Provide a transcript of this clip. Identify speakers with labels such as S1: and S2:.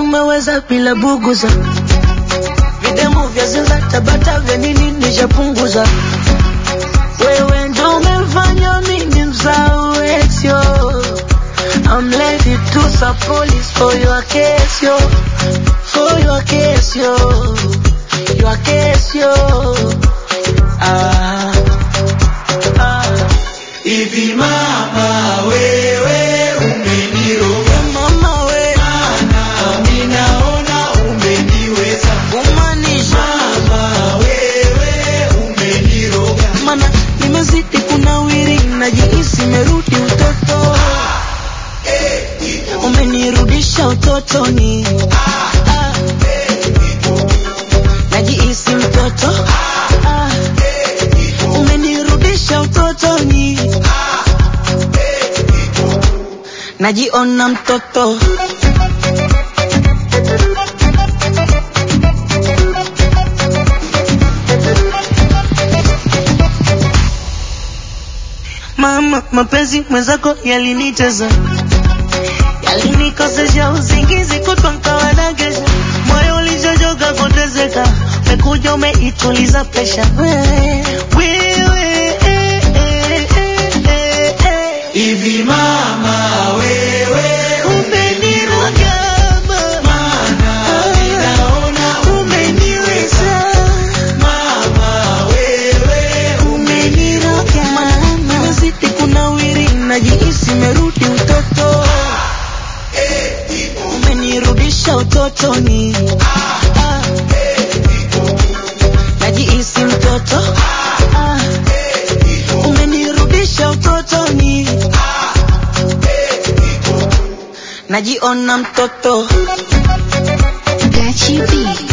S1: umeweza bila buguza videmu vya zinza tabata vya nini nishapunguza wewe ndo umefanya mimi mzao etio I'm ready to sub police for your case yo for your case yo your case yo ah, ah.
S2: Hivi mama wewe umeniroga
S1: mama we
S2: Mana ninaona umeniweza
S1: kumaanisha
S2: Mama wewe umeniroga
S1: mana nimezidi kunawiri najihisi merudi utoto umenirudisha utotoni Ah, najihisi mtoto Ah, umenirudisha utotoni najiona mtoto mama mapenzi mwenzako yaliniteza yalinikosesha usingizi kutwa nkawa nagesha moyo ulichochoka kutezeka umekuja umeituliza presha wewe wewe eh, eh, eh, eh, eh.
S2: Hivi mama wewe
S1: umeniroga mama
S2: Mana ninaona
S1: umeniweza
S2: Mama wewe
S1: umeniroga nimezidi kunawiri najihisi merudi utoto umenirudisha utotoni Ah, najihisi mtoto Ah, umenirudisha utotoni najiona mtoto
S3: Gachi B.